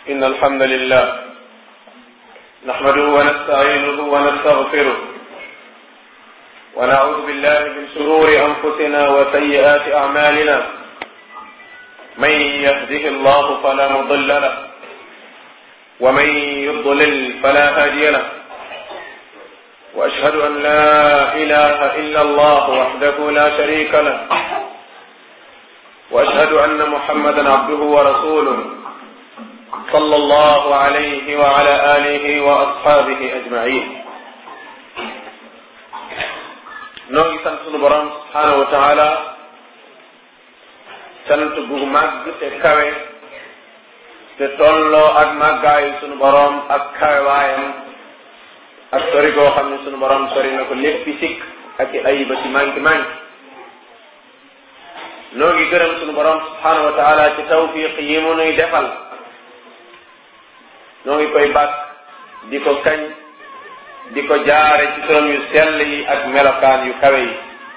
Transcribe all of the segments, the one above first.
إن الحمد لله نحمده ونستعينه ونستغفره ونعوذ بالله من شرور أنفسنا وسيئات أعمالنا من يهده الله فلا مضل له ومن يضلل فلا هادي له وأشهد أن لا إله إلا الله وحده لا شريك له وأشهد أن محمدا عبده ورسوله صلى الله عليه وعلى آله وأصحابه أجمعين noo ngi sant sunu borom subhaanahu wa taala sant gu màgg te kawe te tolloo ak màggaayu sunu borom ak kawe waayam ak sori goo xam ne sunu borom sori na ko léppi sikk ak i ayiba ci manki manki noo ngi gërëm sunu borom subhaanahu wa taala ci tawfiq yi mu nuy defal noo ngi koy bàkk di ko kañ di ko jaare ci turam yu sell yi ak melokaan yu kawe yi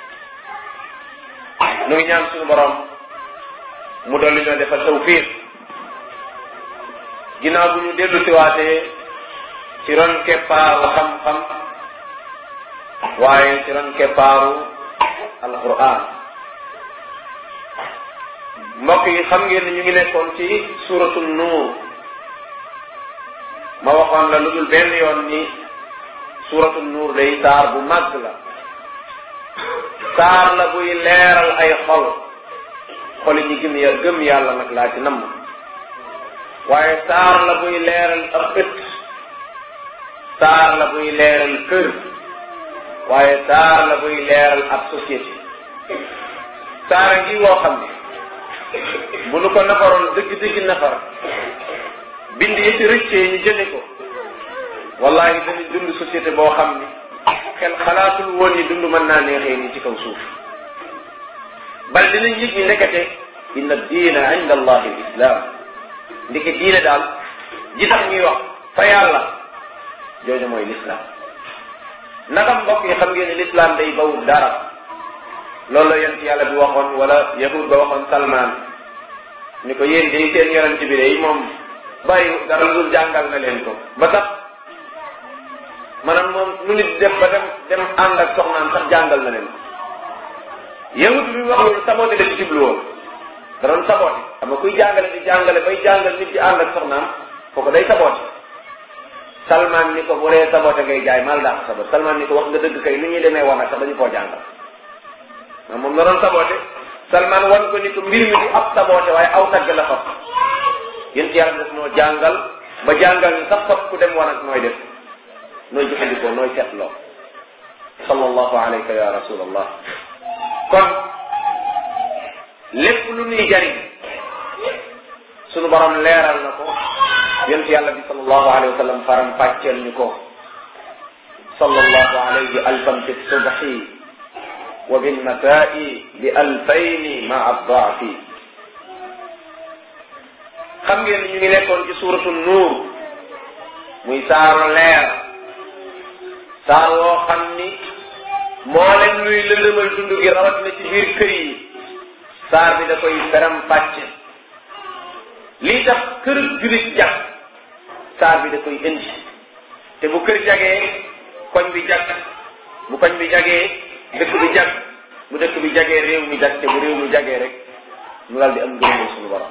nu ngi ñaan sunu borom mu dolli ñoo defal tawfiq ginnaaw bu ñu dellu siwaatee ci ron keppaaru xam-xam waaye ci ron keppaaru alquran mbokk yi xam ngeen ni ñu ngi nekkoon ci suratu nuur ma waxoon la lu dul benn yoon ni suratu nuur day saar bu màgg la saar la buy leeral ay xol xoli ñi gëm ya gëm yàlla nag laa ci namm waaye saar la buy leeral ab ëtt saar la buy leeral kër waaye saar la buy leeral ab société saara ngi woo xam ne bu nu ko nafaroon dëgg-dëgg nafar bind yi ci rëccee ñu jële ko wallahi dañuy dund société boo xam ni xel xalaatul woon ni dund mën naa neexee ni ci kaw suuf bal dinañ yëg ñi nekkate inna diina inda allahi l islam ndiki diine daal ji tax ñuy wax fa yàlla jooju mooy l'islam naka mbokk yi xam ngeen ne l'islam day bawul dara loolu la yonent yàlla bi waxoon wala yahud ba waxoon salman ni ko yéen day seen yonent bi day moom bàyyi dara lu jàngal na leen ko ba tax maanaam moom nu nit def ba dem dem ànd ak soxnaam sax jàngal na leen ko yahud bi wax loolu saboté la ci jublu woon da doon saboté xam nga kuy jàngale di jàngale bay jàngal nit di ànd ak soxnaam kooku day saboté salman ni ko bu dee saboté ngay jaay mal daa ko saboté salman ni ko wax nga dëgg kay nu ñuy demee wan ak sax dañu koo jàngal ma moom la doon saboté salman wan ko ni ko mbir mi du ab saboté waaye aw tagg la faf yéen ci yàlla def noo jàngal ba jàngal ni sax faf ku dem wan ak nooy def nooy jëfandikoo nooy seetloo sallallahu alayka ya rasulallah kon lépp lu nuy jariñ sunu borom leeral na ko yonent yàlla bi sallallahu alayhi wa sallam faram pàcceel ñu ko sallallahu alayhi alfan fi subhi wa bil masaa'i bi alfayni maa daafi xam ngeen ni ñu ngi nekkoon ci suuratu nuur muy saaru leer saar woo xam ni mboolem luy lëndëmal dund gi rawat na ci biir kër yi saar bi da koy feram pàcc lii tax kër julit jag saar bi da koy indi te bu kër jagee koñ bi jag bu koñ bi jagee dëkk bi jag bu dëkk bi jagee réew mi jag te bu réew mi jagee rek ñu daal di am ngërëmal suñu borom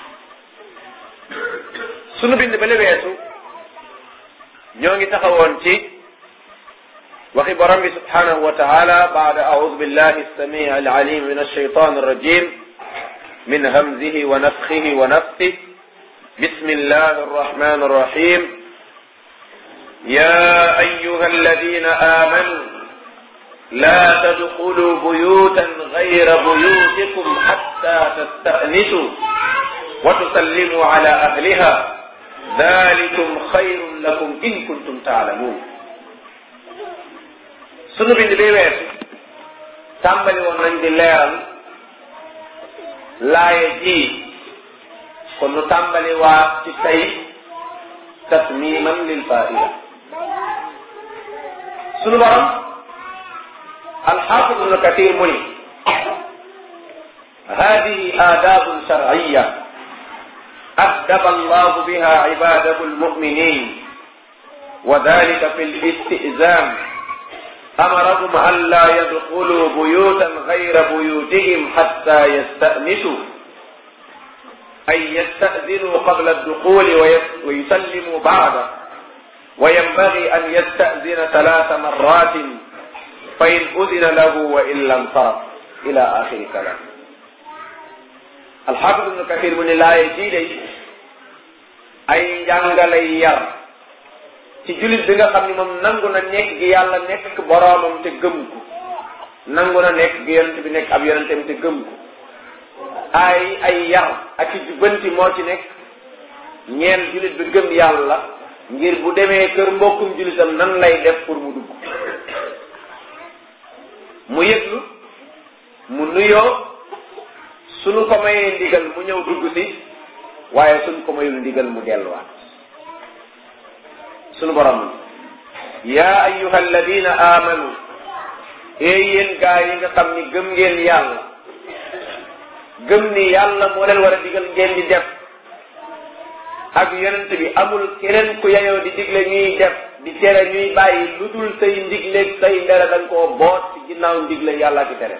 sunu bind ba leweesu ñoo ngi taxawoon ci waxi borom bi subhanahu wa taala baada audu billahi alsamii alalim min alshaytan alrajim min hamzihi wa nafxihi wa nafsih بسم الله الرحمن الرحيم يا أيها الذين آمنوا لا تدخلوا بيوتا غير بيوتكم حتى تستأنسوا وتسلموا على أهلها ذلكم خير لكم إن كنتم تعلمون sunu bind bi weesu tàmbali woon nañ di leeral laaye ji kon nu tàmbali waa ci tey tasmiman lil faida sunu borom alxaafid ibnu kathir mu ni hadihi aadaabun sharciya addaba allahu biha ibadahu almuminin wa dalika fi listizam amarahum an la yadxulu buyutan gayra buyutihim xatta yastanisu ay yastadinu qabla adduxuli wa yusallimu bacda wa yanbagi an yastadina talaata marratin fa in udina lahu wa illa nsaraf ila axiri kalam alxaafid ibnu kathir mu ne laaye jii day ay njàngalay yar ci jullit bi nga xam ni moom nangu na nekk gi yàlla nekk boroomam te gëm ko nangu na nekk gi yonent bi nekk ab yonentam te gëm ko ay ay yar ak ci jubbanti moo ci nekk ñeel jullit bi gëm yàlla ngir bu demee kër mbokkum jullitam nan lay def pour mu dugg mu yëglu mu nuyoo suñu ko mayee ndigal mu ñëw dugg si waaye suñ ko mayul ndigal mu delluwaat sunu borom yaa ayyuha alladina amanu ee yéen gaa yi nga xam ni gëm ngeen yàlla gëm ni yàlla moo leen war a digal ngeen di def ak yonent bi amul keneen ku yayoo di digle ñuy def di tere ñuy bàyyi lu dul say ndigleeg say ndere da nga koo boot ci ginnaaw ndigle yàlla ki tere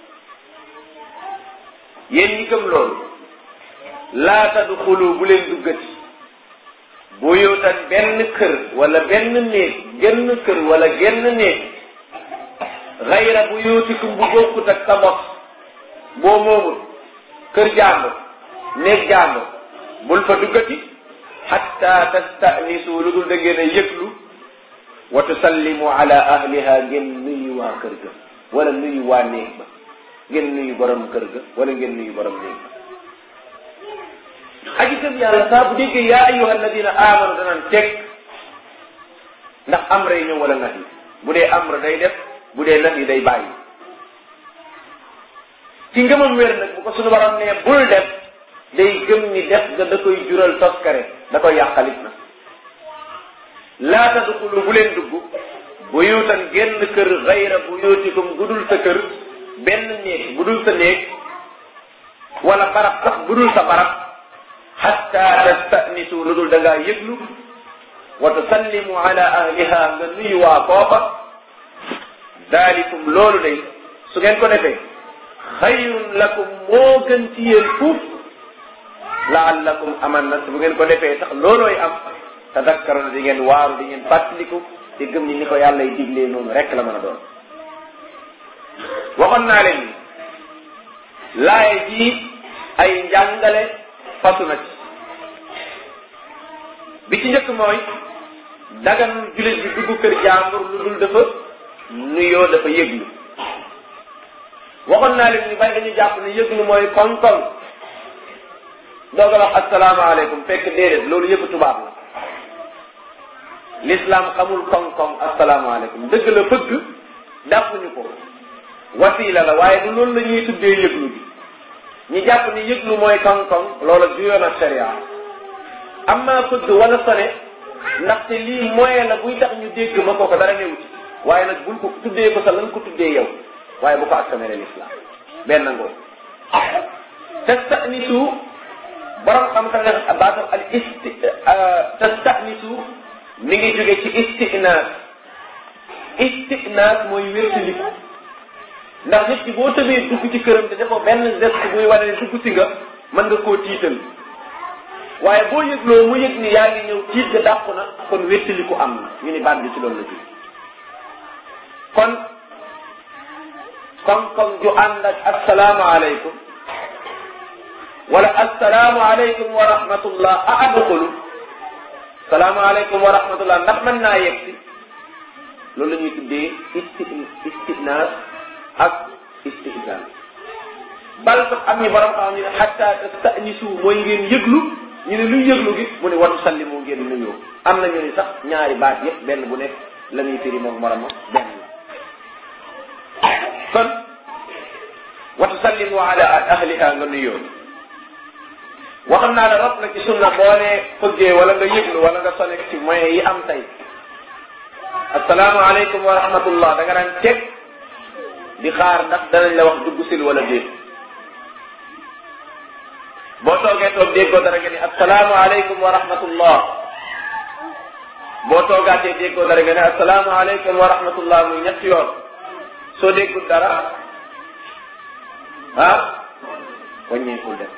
yéen ñi gëm loolu laa tadxulu bu leen duggati buyutan benn kër wala benn néeg genn kër wala genn néeg xayra buyutikum bu bokkut ak sa bos boo moomul kër jàmbur néeg jàmbur bul fa duggati xatta tastanisu lu dul da ngeen a yëglu wa tusallimu ala ahliha ngeen nuyu waa kër ga wala nuyu waa néeg ba ngeen nuyu borom kër ga wala ngeen nuyu borom néeg ba aji gëm yàlla saa bu déggee yaa ayyuha alladina amanu danaan teg ndax amra yi ñëw wala nax yi bu dee amra day def bu dee nax yi day bàyyi ci ngëmam wér nag bu ko suñu borom nee bul def day gëm ni def ga da koy jural toskare da koy yàqalit na laa tadxulu bu leen dugg buyutan génn kër xayra buyutikum gudul sa kër benn néeg bu dul sa néeg wala barab sax bu dul sa barab xatta tastanisu lu dul da ngaa yëglu wa tusallimu ala ahliha nga nuyu waa koofa daalikum loolu day su ngeen ko defee xayrun lakum moo gën ci yéen fuuf laallakum aman na bu ngeen ko defee tax loolooy am tadakkaruna di ngeen waaru di ngeen fàttaliku te gëm ni ni ko yàlla y diglee noonu rek la mën a doon waxoon naa leen ni laaye ji ay njàngale fasu na ci bi ci njëkk mooy daganul jullit bi dugg kër jàmbur lu dul dafa nuyoo dafa yëglu waxoon naa leen ni bari dañu jàpp ne yëglu mooy koŋ-koŋ doog a wax asalaamaaleykum fekk déedéet loolu yëpp tubaab la l'islam xamul koŋ-koŋ asalaamaaleykum dëgg la bëgg dàppuñu ko wasiila la waaye du loolu la ñuy tuddee yëglu bi ñi jàpp ni yëglu mooy koŋ-koŋ loola juyoon ak sharia amma fëgg wala sone ndaxte lii moyen la buy tax ñu dégg ma ko ko dara newu ci waaye nag bul ko tuddee ko sa lan ko tuddee yow waaye bu ko askanale l'islam benn ngoo tastanisu borom xam-xam ne baatam al isti tastanisu mi ngi jóge ci istinaas istinaas mooy wértaliku ndax nit ki boo tëbee dugg ci këram te defoo benn geste buy wane ne dugg si nga mën nga koo tiital waaye boo yëgloo mu yëg ni yaa ngi ñëw tiit ga dàqu na kon wéttaliku am na ñu ni baat bi ci loolu la jóge kon kon kon ju ànd ak asalaamaaleykum wala asalaamaaleykum wa rahmatullah a adxulu salaamaaleykum wa rahmatullah ndax mën naa yegg si loolu la ñuy tuddee isti istinaas ak istihzaan bal sax am ñu borom xam ñu ne xatta tastanisu mooy ngeen yëglu ñu ne luy yëglu gi mu ne watu sallimu ngeen nuyoo am na ñu ne sax ñaari baat yëpp benn bu nekk la ñuy firi moom moroma benn la kon watu sallimu ala ahliha nga nuyoo waxam naa ne rot na ci sunna boo ne fëggee wala nga yëglu wala nga sone ci moyen yi am tey asalaamaaleykum wa rahmatullah da nga daan teg di xaar ndax danañ la wax dugg sil wala déet boo boo toogee toog déggoo dara nga ni assalaamu aleykum wa rahmatullah boo toogaatee déggoo dara nga ne assalaamu aleykum wa rahmatullah muy ñetti yoon soo déggul dara ah wàññeekul def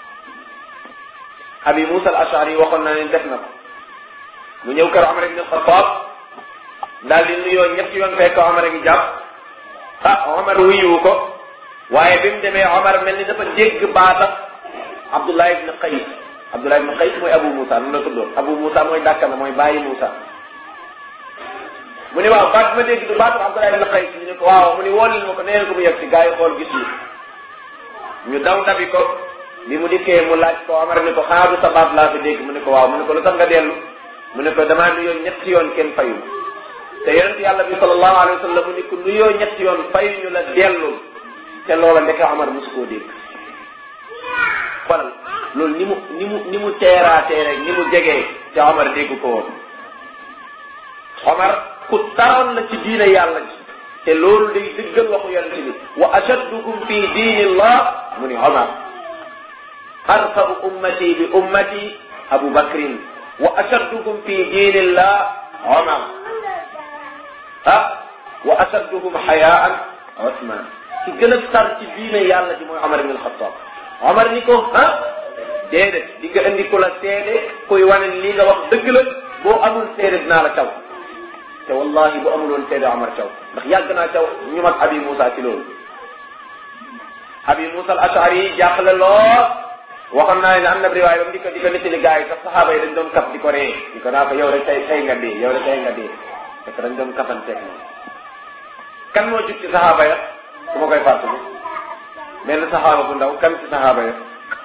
abi Musa al Ashari waxoon naa ne def na ko mu ñëw kër Omar ibn Xattaab daal di nuyoo ñetti yoon fekk Omar a ngi jàpp ah Omar wuyu ko waaye bi mu demee Omar mel ni dafa dégg baata Abdullah ibn Qays Abdullah ibn Qays mooy Abu Musa noonu la tuddoon Abu Musa mooy dàkkana mooy bàyyi Musa mu ne waaw baat ma dégg du baatu Abdullah ibn Qays ñu ne ko waaw mu ne woolil ma ko neen ko mu yegg si gars yi xool gis ñu ñu daw dabi ko bi mu dikkee mu laaj ko Omar ne ko xaaru sa baat laa fi dégg mu ne ko waaw mu ne ko lu tax nga dellu mu ne ko damaa nuyoo ñetti yoon kenn fayu te yonent yàlla bi sallallahu alayhi wa sallam mu ne ko nuyoo ñetti yoon fayuñu la dellul te loola ndeke Omar mosu koo dégg xoolal loolu ni mu ni mu ni mu teeraatee rek ni mu jegee te Omar dégg ko woon Omar ku taroon la ci diine yàlla ji te loolu day dëggal waxu yonent bi wa ashaddukum fi diinillah mu ni Omar arfau ummati bi ummati Abu Bakrin wa ashaddukum fi diinillah Omar ah wa ashadduhum xayaan Ousmane ki gën a tar ci diine yàlla ji mooy Omar ibn al-Khattab Omar ni ko ah déedéet di nga indi ku la seede kuy wane lii nga wax dëgg la boo amul seede dinaa la caw te wallahi bu amuloon seede Omar caw ndax yàgg naa caw ñu mag Abi Moussa ci loolu Abi Moussa al-Ashari yi jaaxle lool waxoon naa ne am na riwaay ba mu di ko di ko nettali gars yi sax saxaaba yi dañ doon kaf di ko ree di ko naa ko yow rek tey tey nga dee yow rek tey nga dee fekk dañ doon kafanteeg moom kan moo jug ci saxaaba ya su ma koy fàttali benn saxaaba bu ndaw kan ci saxaaba ya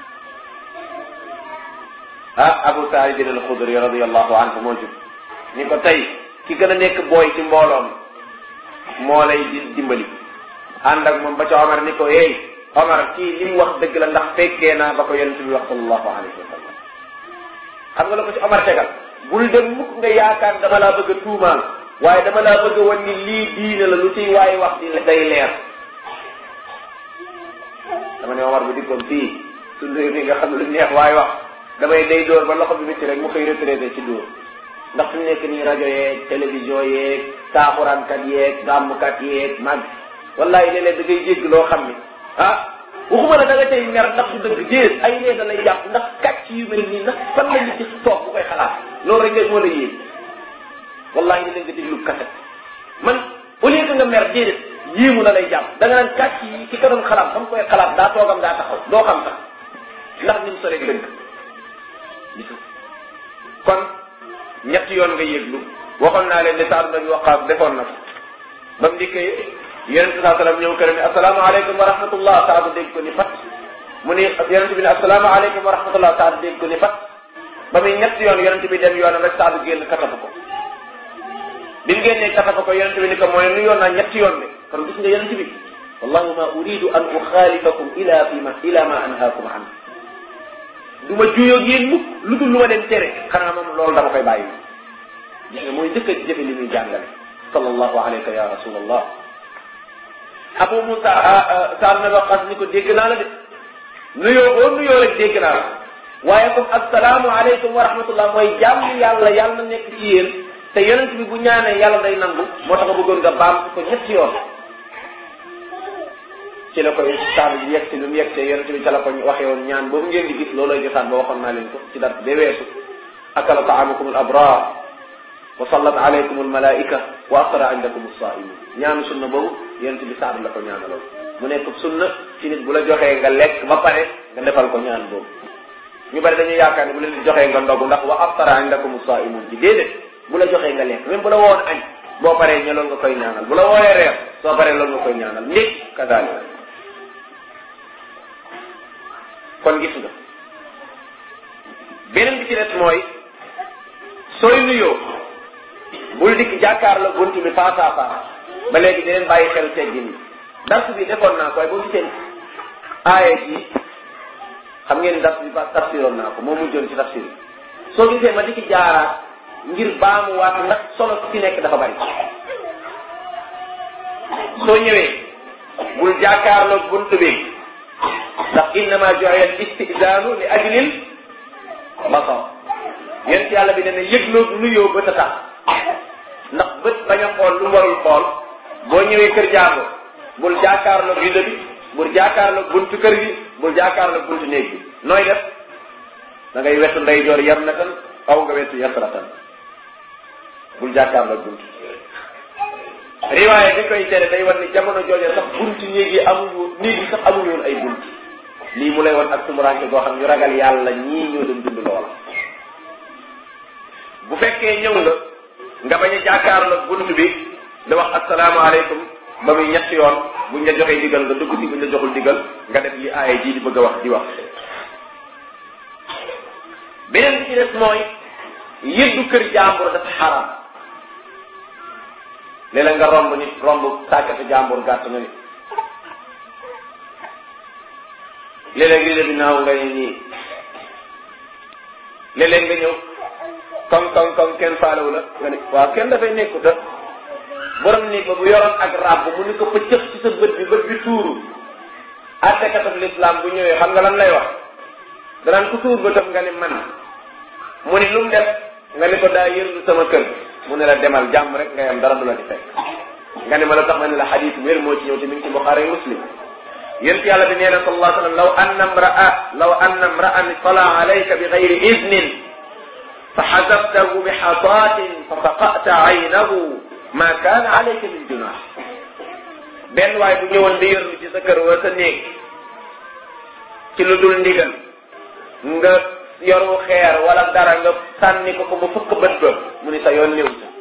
ah Abu Saïd al-Xudri radiyallahu anhu moo jug ni ko tey ki gën a nekk booy ci mbooloom moo lay di dimbali ànd ak moom ba ca Omar ni ko hey Omar kii li mu wax dëgg la ndax fekkee naa ba ko yonent bi wax sallallahu alayhi wa sallam xam nga la ko ci Omar tegal bul dem mukk nga yaakaar dama laa bëgg a tuumaal waaye dama laa bëgg a wan ni lii diine la lu ciy waaye wax di day leer dama ne Omar bu dikkoon fii suñu réew mi nga xam ne lu neex waaye wax damay day dóor ba loxo bi métti rek mu xëy retraité ci dóor ndax fi mu nekk nii rajo yeeg télévision yeeg taaxuraankat yeeg gàmmkat yeeg mag wallahi léeg-léeg da ngay jégg loo xam ni ah waxuma la da nga tey mer ndax du dëgg déet ay nee da lay jàpp ndax kàcc yu mel nii ndax fan la nit di toog bu koy xalaat loolu rek nga moo la yéen wallahi ni nga déglu kaset man au lieu que nga mer déedéet yéemu na lay jàpp da nga naan kàcc yi ki ka doon xalaat ba mu koy xalaat daa toogam daa taxaw doo xam sax ndax ni mu soree dëgg gis kon ñetti yoon nga yëglu waxoon naa leen ne Saad bin Waqaas defoon na ko ba mu dikkee yonent bi saa sallam ñëw këram ne asalaamaaleykum wa rahmatullah Saad dégg ko ni fat mu ne yonent bi ne asalaamaaleykum wa rahmatullah Saad dégg ko ni fat ba muy ñetti yoon yonent bi dem yoonam rek Saad génn katafu ko bi mu génnee katafu ko yonent bi ni ko mooy nu yoon naa ñetti yoon de kon gis nga yonent bi wallahu ma uridu an uxaalifakum ila fi ma ila ma anhaakum an du ma juyoo yéen mukk lu dul lu ma leen tere xanaa moom loolu dama koy bàyyi gis nga mooy jëkk a jëfe li muy jàngale sallallahu alayka ya rasulallah abu musa saar na waqas ni ko dégg naa la de nuyoo boo nuyoo rek dégg naa la waaye comme assalaamu aleykum wa rahmatullah mooy jàmm yàlla yàlla na nekk ci yéen te yonent bi bu ñaanee yàlla day nangu moo tax bëggoon nga baam ko ñetti yoon ci la koy saar bi yegg si lu mu yegg see yonent bi ca la ko waxee woon ñaan boobu ngeen di gis loolooy jotaan ba waxoon naa leen ko ci dara ba weesu akala taamakum al abrar wa sallat alaykum al malaika wa aftara indakum as-saimin ñaanu sunna boobu yonent bi saar la ko ñaanaloon mu nekk sunna ci nit bu la joxee nga lekk ba pare nga defal ko ñaan boobu ñu bari dañuy yaakaar ne bu leen di joxee nga ndogu ndax wa aftara indakum as-saimun ci déedéet bu la joxee nga lekk même bu la woon añ boo paree ñe loolu nga koy ñaanal bu la wooyee reer soo paree loolu nga koy ñaanal ndéeg kadaalika kon gis nga beneen bi ci des mooy sooy nuyoo bul dikk jàkkaarloo bunt bi face à face ba léegi di leen bàyyi xel teggin yi dars bi defoon naa ko waaye boo gisee aaye ji xam ngeen ni dars bi ba tafsiroon naa ko moo mujjoon ci tafsir yi soo gisee ma dikki jaaraat ngir baamuwaat ndax solo ci nekk dafa bari soo ñëwee bul jàkkaarloo bunt bi ndax innama ju'ila al istizaanu li ajlil basar yéen yàlla bi ne ne yëgloo nuyoo bët a tax ndax bët bañ a xool lu mu warul xool boo ñëwee kër jàmbur bul jaakaarloog rido bi bul jaakaarloog buntu kër gi bul jaakaarloog buntu néeg bi nooy def da ngay wetu ndeyjoor yar na tan aw nga wetu yasratan bul jaakaarloog buntu riwaaye bi koy tere day war ni jamono jooje sax buntu néeg yi amuñu néeg yi sax amuñu woon ay buntu lii mu lay wan ak tumuranke goo xam ñu ragal yàlla ñii ñoo doon dund loola bu fekkee ñëw nga nga bañ a jàkkaarloog bunt bi da wax asalaamaaleykum ba muy ñetti yoon buñ la joxee digal nga dugg ci buñ la joxul digal nga def li aaya ji di bëgg a wax di wax beneen bi ci des mooy yëddu kër jàmbur dafa xaram léeg-léeg nga romb nit romb sàkkatu jàmbur gàtt nga nit léeg-léeg li la bi naaw nga ne nii léeg-léeg nga ñëw koŋ koŋ koŋ kenn faalewu la nga ne waaw kenn dafay nekkuta borom nii ba bu yoroon ak ràbb mu ni ko pëccëx ci sa bët bi bët bi tuuru attekatab l'islam bu ñëwee xam nga lan lay wax danaan ku tuur bëtam nga ni man mu ni lu mu def nga ni ko daa yërlu sama kër mu ne la demal jàmm rek nga yam dara du la di fekk nga ni ma la tax ma ne la xadiis wér moo ci ñëw te mi ngi ci Buxaari Muslim yént yàlla bi nee na sallallahu alayhi wa sallam law anna mraa law anna mraan tala alayka bi gayri idnin fa xasabtahu bi xasaatin fa faqata aynahu ma kaana alayka min junaax benn waay bu ñëwoon di yërlu ci sa kër wala sa néeg ci lu dul ndigal nga yoru xeer wala dara nga sànni ko ko ba fukk bët ba mu ni sa yoon néew sa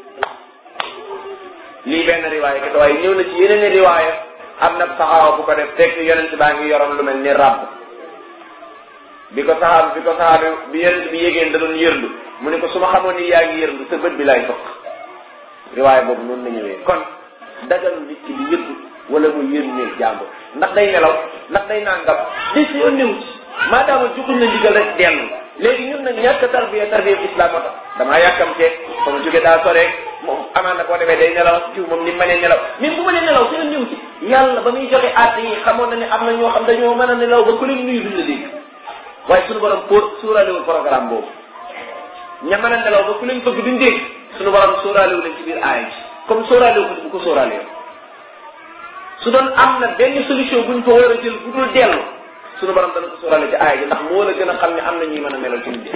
lii benn riwaaya kese waaye ñëw na ci yeneen riwaaya am na saxaaba bu ko def fekk yonent baa ngi yoroon lu mel ni ràbb bi ko saxaaba bi ko saxaaba bi yonent bi yégéen da doon yërlu mu ne ko su ma xamoon ni yaa ngi yërlu sa bët bi laay fëkk riwaaya boobu noonu la ñëwee kon dagalu nit ki di yëddu wala muy yër néeg jàmbur ndax day nelaw ndax day nangam di si yoon néew ci maadaama joxuñ la ndigal rek dellu léegi ñun nag ñàkk tarbiya tarbiya islam moo tax damaa yàkkamtee fa mu jóge daa soreeg moom amaan na boo demee day nelaw jiw moom ni mu mënee nelaw même bu mënee nelaw seen ñëw ci yàlla ba muy joxe àtte yi xamoon na ne am na ñoo xam dañoo mën a nelaw ba ku leen nuyu duñ la dégg waaye suñu borom pour suuraalewul programme boobu ña mën a nelaw ba ku leen fëgg duñ dégg suñu borom sóoraalewul leen ci biir aaya ji comme sóoraalewu ko bu ko sóoraalewu su doon am na benn solution buñ ko war a jël bu dul dellu suñu borom dana ko sóoraale ci aaya ji ndax moo la gën a xam ne am na ñuy mën a melal ci nit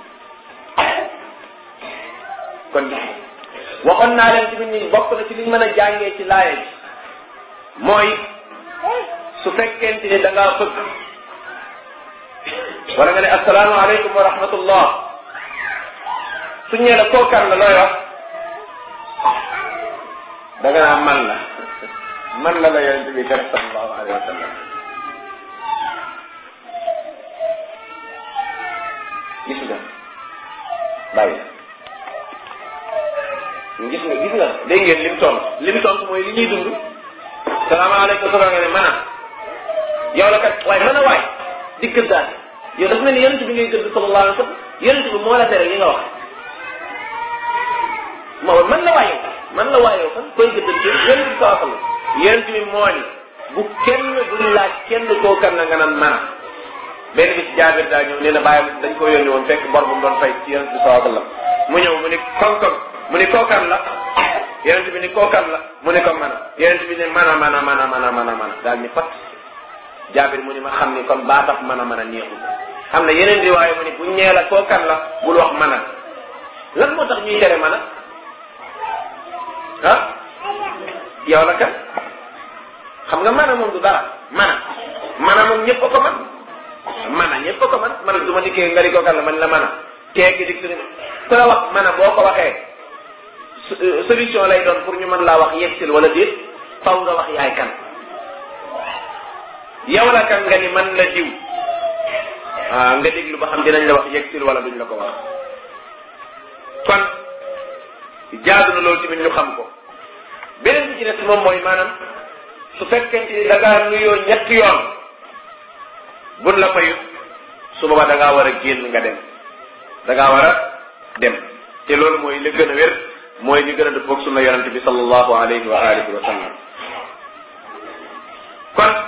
kon waxoon naa leen tamit ni bokk na ci liñ mën a jàngee ci laaya ji mooy su fekkente ni da ngaa fëgg wala nga ne asalaamaaleykum wa rahmatullah su ñee la kookan la looy wax da nga naa man la man la la yonente bi def sallallahu alayhi wa sallam gis nga bàyyi gis nga gis nga dégg ngeen lim tontu lim tontu mooy li ñuy dund salaamaaleykum soxna nga ne mën a yow la kat waaye mën a waay di gëddaat yow dafa mel ni yonent bi ngay gëdd sallallahu alayhi wa sallam yonent bi moo la tere li nga wax ma man la waay yow man la waay yow kan koy gëddal ci yonent bi sallallahu alayhi wa sallam yonent bi moo ni bu kenn duñ laaj kenn koo kan la nga naan mën a benn bis jaabir daa ñëw nee na bàyyam dañ ko yónni woon fekk bor bu mu doon fay ci yonent bi sallallahu alayhi wa sallam mu ñëw mu ni koŋ-koŋ mu ni kookan la yonent bi ni kookan la mu ni ko mën a yonent bi ni mën a mën a mën a mën a mën a mën a daal ni pat jaabir mu ni ma xam ni kon baa tax mën a mën a neexul xam ne yeneen riwaaya mu ni bu ñee la kookan la bul wax mën a lan moo tax ñuy tere mën a ah yow la kat xam nga mën a moom du dara mën a mën a moom ñëpp a ko man mën a ñëpp a ko man man du ma dikkee nga di kookan la man la mën a kee gi dik su ku la wax mën a boo ko waxee solution lay doon pour ñu mën laa wax yegsil wala déet faw nga wax yaay kan yow la kan nga ni man la diw ah nga déglu ba xam dinañ la wax yegsil wala duñ la ko wax kon jaadu na loolu tamit ñu xam ko beneen bi ci des moom mooy maanaam su fekkente ni da ngaa nuyoo ñetti yoon buñ la fayu su boobaa da ngaa war a génn nga dem da ngaa war a dem te loolu mooy li gën a wér mooy li gën a dëppoog sunna yonente bi sallallahu alayhi wa alihi wa sallam kon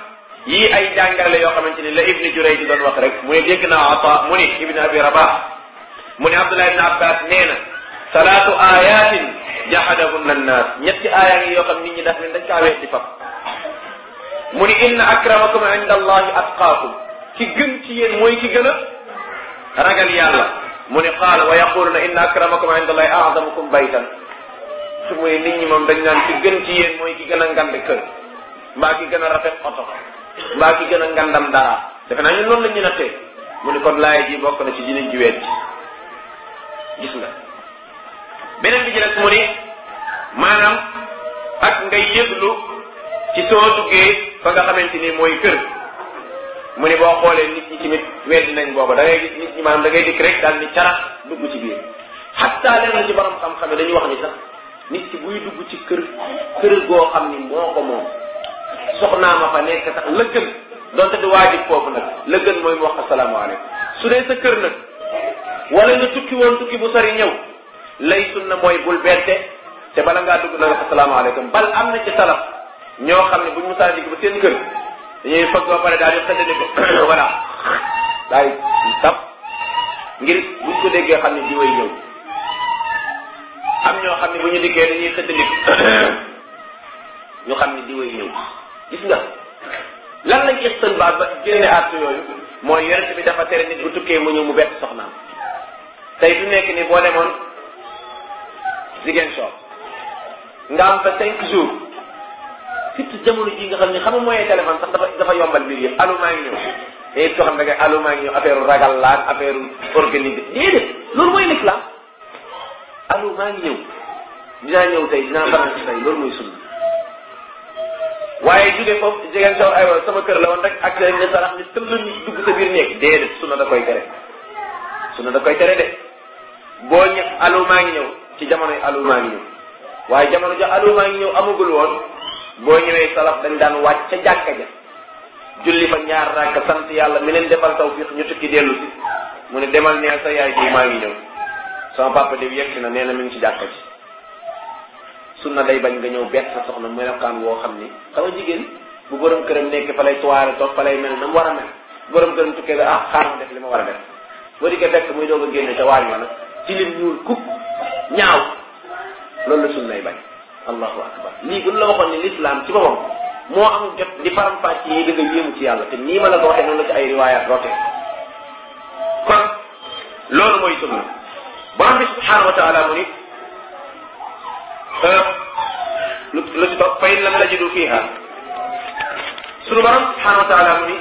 yii ay jàngale yoo xamante ni la ibni Jurayj di doon wax rek mu ne dégg naa Ata mu ni ibni Abi Rabah mu ne Abdullah ibn Abbas nee na salaatu ayatin jahadahunna annaas ñetti aaya ngi yoo xam nit ñi daf leen dañ kaa weddi fab mu ni inna akramakum inda allahi atqaakum ki gën ci yéen mooy ki gën a ragal yàlla mu ni qaala wa yaquluna inna akramakum inda allahi a'zamukum baytan su muy nit ñi moom dañ naan ki gën ci yéen mooy ki gën a ngand kër mbaa ki gën a rafet oto mbaa ki gën a ngandam dara defe naa ñun noonu la ñu nattee mu ni kon laay ji bokk na ci dinañ ji weet gis nga beneen bi ci des mu ni maanaam ak ngay yëglu ci soo duggee fa nga xamante ni mooy kër mu ni boo xoolee nit ñi tamit weddi nañ booba da ngay gis nit ñi maanaam da ngay dikk rek daal ni carax dugg ci biir xatta leen na ci borom xam-xam dañuy wax ni sax nit ki buy dugg ci kër kër goo xam ni moo ko moom soxnaa ma fa nekk sax la gën donte du waajib foofu nag la gën mooy mu wax asalaamaaleykum su dee sa kër nag wala nga tukki woon tukki bu sori ñëw lay sunna mooy bul bette te bala ngaa dugg na nga asalaamaaleykum bal am na ci salaf ñoo xam ne buñ musaa dikk ba seen kër dañuy fëgg ba pare daal di xëddani ko voilà daal di tab ngir buñ ko déggee xam ne di way ñëw am ñoo xam ne bu ñu dikkee dañuy xëddani ko ñu xam ne di way ñëw gis nga lan lañ istinbaat ba génne àtt yooyu mooy yonent bi dafa tere nit bu tukkee mu ñëw mu bett soxnaam tey fi nekk ni boo demoon Ziguinchor nga am fa cinq jours surtout jamono ji nga xam ne xam nga mooy téléphone sax dafa dafa yombal mbir yëpp allo maa ngi ñëw te soo xam ne nga allo maa ngi ñëw affaire ragal laag affaire organisé déedéet loolu mooy l'islam allo maa ngi ñëw dinaa ñëw tey dinaa faral ci tey loolu mooy sunna waaye jóge foofu jigéen soo aywa sama kër la woon rek ak ne sarax ni tëll ñu dugg sa biir néeg déedéet sunna da koy tere sunna da koy tere de boo ñë allo maa ngi ñëw ci jamonoy allo maa ngi ñëw waaye jamono ja allo maa ngi ñëw amagul woon boo ñëwee salaf dañ daan wàcc ca jàkka ja julli fa ñaar rakk sant yàlla mi leen defal tawfiq ñu tukki dellu si mu ne demal neel sa yaay ji maa ngi ñëw sama papa diw yegg na nee na mi ngi ci jàkka ji sunna day bañ nga ñëw bett sa soxna melokaan woo xam ni xam nga jigéen bu borom këram nekk fa lay tuwaare toog fa lay mel na mu war a mel bu borom këram tukkee ba ah xaar ma def li ma war a def boo dikkee fekk muy doog a génne ca waañ ma nag ci lim ñuul kuk ñaaw loolu la sunnay bañ allahu akbar lii bu la waxoon ni l'islam ci boppam moo am jot di faram fàcc yi da nga yéemu ci yàlla te nii ma la ko waxee noonu la ci ay riwayat rote kon loolu mooy sunna borom bi subhanahu wa taala mu ni lu lu ci topp fa in lam tajidu fiha sunu borom subhanahu wa taala mu ni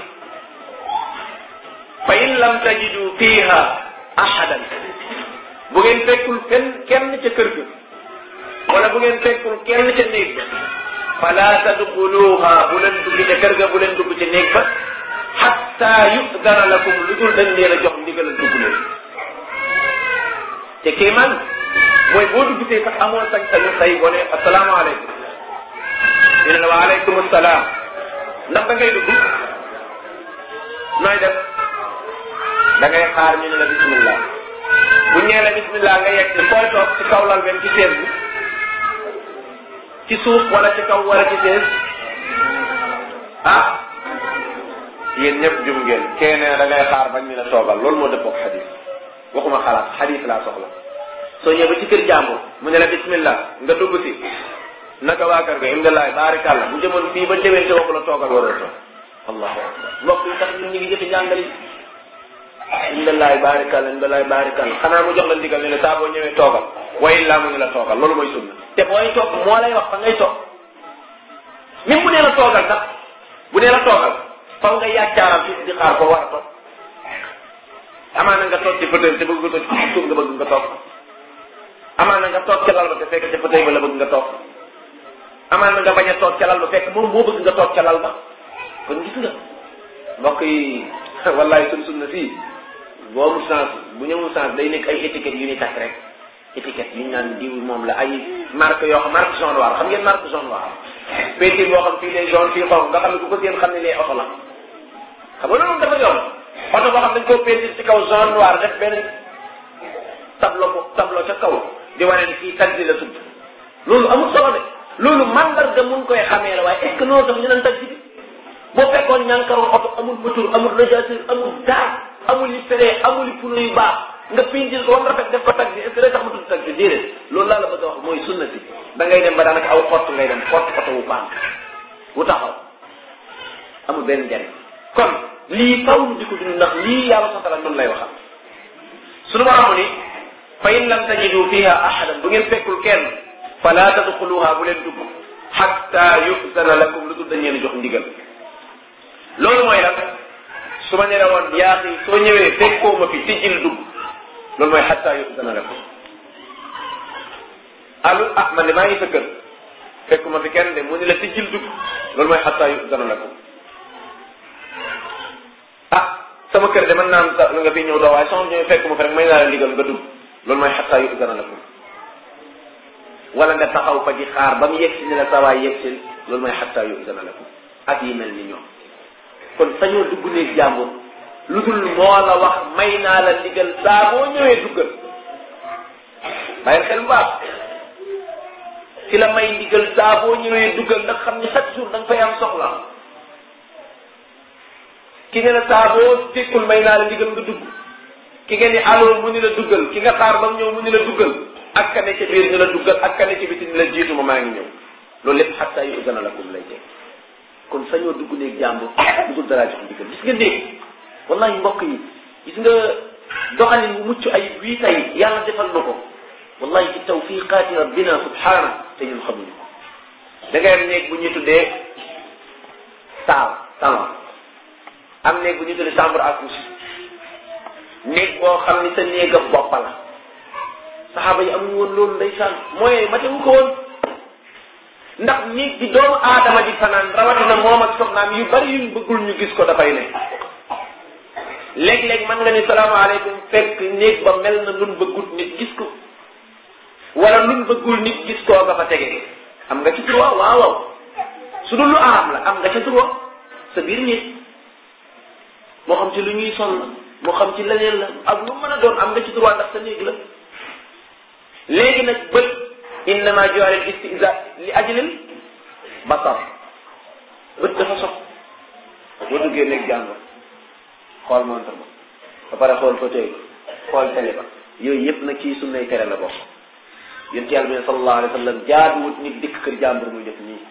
fa in lam tajidu fiha ahadan bu ngeen fekkul kenn kenn ca kër ga wala bu ngeen fekkul kenn ca néeg ba fala tadxuluha bu leen dugg ca kër ga bu leen dugg ca néeg ba xatta yudana lakum lu dul dañ leen a jox ndigal a dugg leen te kéemaan mooy boo dugg tey sax amoon sañ-sañu tey boo ne asalaamaaleykum ñu ne la wa aleykum salaam ndax da ngay dugg nooy def da ngay xaar ñu ne la bismillah bu ñee la bismillah nga yegg si fooy toog ci kaw lal benn ci sees bi ci suuf wala ci kaw wala ci sees ah yéen ñëpp jum ngeen kee nee da ngay xaar bañ ñu la toogal loolu moo dëppook xadis waxuma xalaat xadis laa soxla soo ñëwee ba ci kër jàmbur mu ne la bismillah nga dugg si naka waa kër ga imdalaay baarikàlla bu jëmoon fii ba déwén te waxu la toogal waroo toog allahu akbar mbokk yi tax ñun ñu ngi jëfe njàngal yi imdalaay baarikàlla imdalaay baarikàlla xanaa mu jox la ndigal ne la saa boo ñëwee toogal way laa mu ne la toogal loolu mooy sunna te booy toog moo lay wax fa ngay toog même bu nee la toogal sax bu nee la toogal faw nga yàccaaral fi di xaar ko war a toog amaana nga toog ci fauteuil te bëgg nga toog ci suuf nga bëgg nga toog amaana nga toog ca lal ba te fekk ca fauteuil ba la bëgg nga toog amaana nga bañ a toog ca lal ba fekk moom moo bëgg nga toog ca lal ba kon gis nga mbokk yi wallahi sun sunna fii boo amul sens bu ñëwul sens day nekk ay étiquettes yu ñuy takk rek étiquette yu ñu naan diw moom la ay marque yoo xam marque jaune noir xam ngeen marque jaune noir peinture boo xam fii lay jaune fii xonq nga xam ne ku ko seen xam ne lee oto la xam nga loolu dafa yomb oto boo xam dañ koo peinture ci kaw jaune noir def benn tableau ko tableau ca kaw di wane ni fii taxi la tudd loolu amul solo de loolu mandarga mun koy xamee la waaye est ce que loolu tax ñu naan taxi bi boo fekkoon ñànkarul oto amul moteur amul radiateur amul dara amul yi feree amul yi pneu yu baax nga pinjil ko ba rafet def ko taxi est-ce que day tax mu tudd taxi déedéet loolu laa la bëgg a wax mooy sunna si da ngay dem ba daanaka aw xott ngay dem xott oto wu baax wu taxaw amul benn njariñ kon lii faw ñu di ko dund ndax lii yàlla sotala noonu lay waxal suñu boroom ni fa in lam tajidu fiha ahadan bu ngeen fekkul kenn fala tadxuluha bu leen dugg xatta yuzana lakum lu dul dañ leen jox ndigal loolu mooy lan su ma ne la woon yaa xi soo ñëwee fekkoo ma fi tijjil dugg loolu mooy xatta yuzana lakum alu ah man de maa ngi sa kër fekku ma fi kenn de mu ni la tijjil dugg loolu mooy xatta yuzana lakum ah sama kër de mën naa am nga fi ñëw doo waaye soo ñëwee fekku ma fi rek may naa la ndigal nga dugg loolu mooy xatta yuzana lakum wala nga taxaw fa di xaar ba mu yegg si ne la sa waay yegg si loolu mooy xatta yuzana lakum ak yi mel ni ñoom kon sañoo dugg néeg jàmbur lu dul moo la wax may naa la ndigal saa boo ñëwee duggal bàyyil xel bu baax ki la may ndigal saa boo ñëwee duggal ndax xam ni chaque jour da nga fay am soxla ki nga ne saa boo fekkul may naa la ndigal nga dugg ki nga ni aloo mu ni la duggal ki nga xaar ba mu ñëw mu ni la duggal ak ka ne ca biir ni la duggal ak ka ne ca biti ni la jiitu ma maa ngi ñëw loolu lépp xatta yu gën a la kum lay teg kon sañoo dugg néeg jàmbur dugul dara jox ndigal gis nga néeg wallahi mbokk yi gis nga doxalin bu mucc ayib wii tey yàlla defal na ko wallahi ci tawfiqaati rabbina subhana te ñun xamuñu ko da ngay am néeg bu ñuy tuddee taal salon am néeg bu ñuy tuddee chambre à coucher néeg boo xam ni sa néeg a bopp la saxaaba yi amuñu woon loolu ndeysaan mooy matewu ko woon ndax néeg bi doomu aadama di fanaan rawatina moom ak soxnaam yu bari yuñ bëggul ñu gis ko dafay ne léeg-léeg mën nga ni salaamaaleykum fekk néeg ba mel na nun bëggut nit gis ko wala nun bëggul nit gis koo nga fa tege am nga ci droit waaw waaw su dul lu araam la am nga ci droit sa biir néeg moo xam ci lu ñuy sol la moo xam ci leneen la ak lu mën a doon am nga ci droit ndax sa néeg la léegi nag bët innama ju'ila al-istiza li ajlil basar bët dafa sox boo duggee nekk jàngo xool montre ba ba pare xool fauteuil xool télé ba yooyu yëpp nag ci sunnay tere la bokk yonent yàlla bi ne sallallahu alayhi wa sallam jaaduwut nit dikk kër jàmbur muy def nii